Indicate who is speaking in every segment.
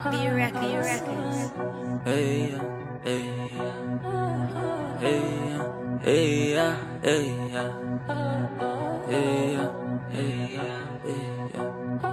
Speaker 1: B Records.
Speaker 2: Hey, yeah, hey, yeah. Hey, yeah, hey, yeah, hey, yeah. Hey, yeah, hey, yeah, hey, yeah.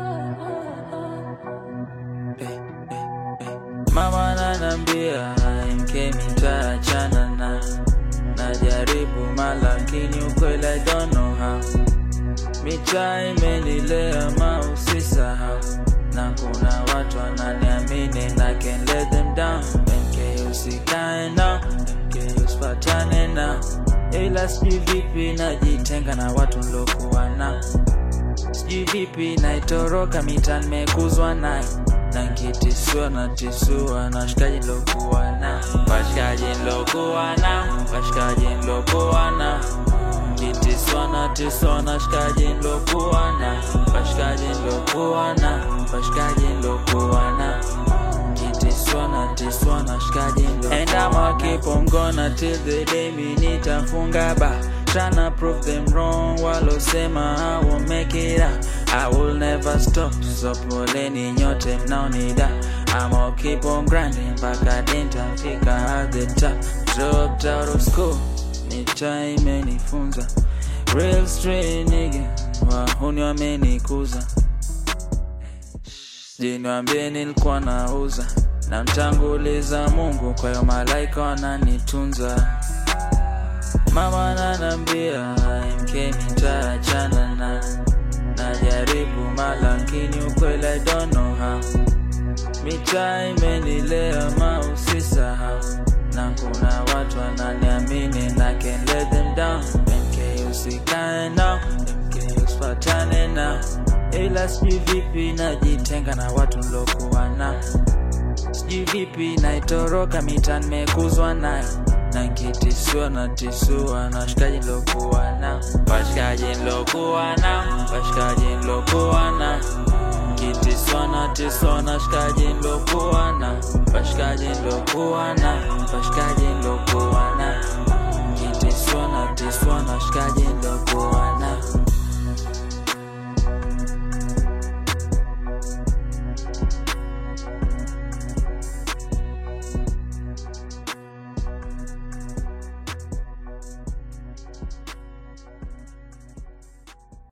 Speaker 2: Hey, hey, hey. Mama nanambia mke mitaachana na najaribu malakini ukweli I don't know how mitaa imenilea mausisahau na kuna watu wananiamini na can let them down mk usikae nao mk usipatane nao ila sijui vipi najitenga na watu nlokuwa nao sijui vipi naitoroka mita nimekuzwa nayo na nkitisua na tisua na washikaji nlokuwa nao washikaji nlokuwa nao washikaji nlokuwa nao kitiswa na tiswa na washikaji nlokuwa nao washikaji nlokuwa nao washikaji nlokuwa nao kitiswa na tiswa na washikaji nlokuwa And I'ma keep on gonna till the day mi nitafunga ba Tryna prove them wrong walosema I will make it out I will never stop so poleni nyote mnaonida I'ma keep on grinding mpaka nitafika at the top Dropped out of school mitaa imenifunza Real straight nigga wahuni wamenikuza Jiniwambie nilikuwa nauza na mtanguliza Mungu, kwa hiyo malaika wananitunza. Mama nanambia mk mitaachana na najaribu malakini ukweli I don't know how mitaa imenilea mausisahau na kuna watu wananiamini na can let them down mk usikae nao mk usipatane nao ila sijui vipi najitenga na watu nlokuwa nao sijui vipi naitoroka mita nimekuzwa nayo na nkitisua na tisua na washikaji nlokuwa nao washikaji nlokuwa nao washikaji nlokuwa nao kitiswa na tiswa na washikaji nlokuwa nao washikaji nlokuwa nao washikaji nlokuwa